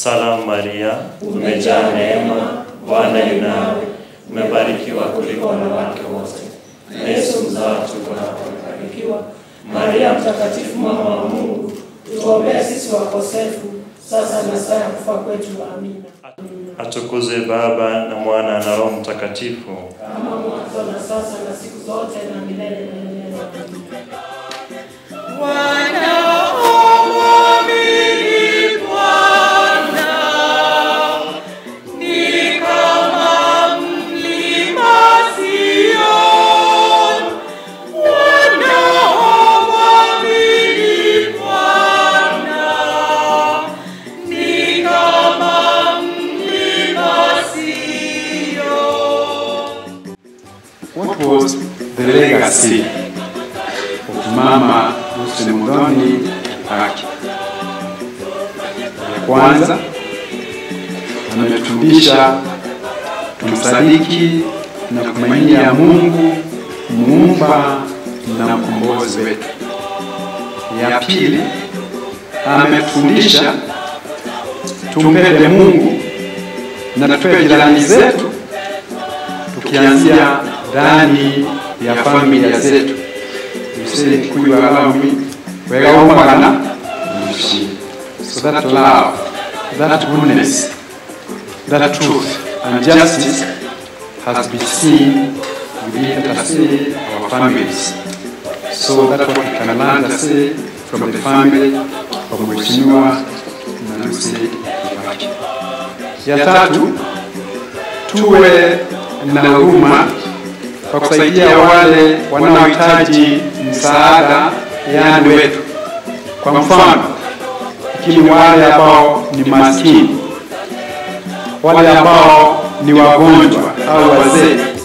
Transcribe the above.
Salamu Maria, umejaa neema, Bwana yu nawe, umebarikiwa kuliko wanawake wote, na Yesu mzao wa tumbo lako amebarikiwa. Maria Mtakatifu, mama wa Mungu, tuombee sisi wakosefu, sasa na saa ya kufa kwetu. Amina. atukuzwe Baba na Mwana na Roho Mtakatifu. Kama mwanzo na sasa na siku zote na milele na milele. Amina. What was the legacy of Mama Lucy Muthoni Kibaki? Ya kwanza, ametufundisha tumsadiki na kumainia Mungu muumba na mkombozi wetu. Ya pili, ametufundisha tumpende Mungu na tupende jirani zetu tukianzia ndani ya familia zetu use kuiwalami wegaumagana mushi so that love that goodness that truth and justice has been seen within let us say our families so that what we can learn let's say from the family of Mheshimiwa Nancy Kibaki ya tatu tuwe na huruma kwa kusaidia wale wanaohitaji msaada, yani wetu. Kwa mfano, lakini wale ambao ni maskini, wale ambao ni wagonjwa au wazee,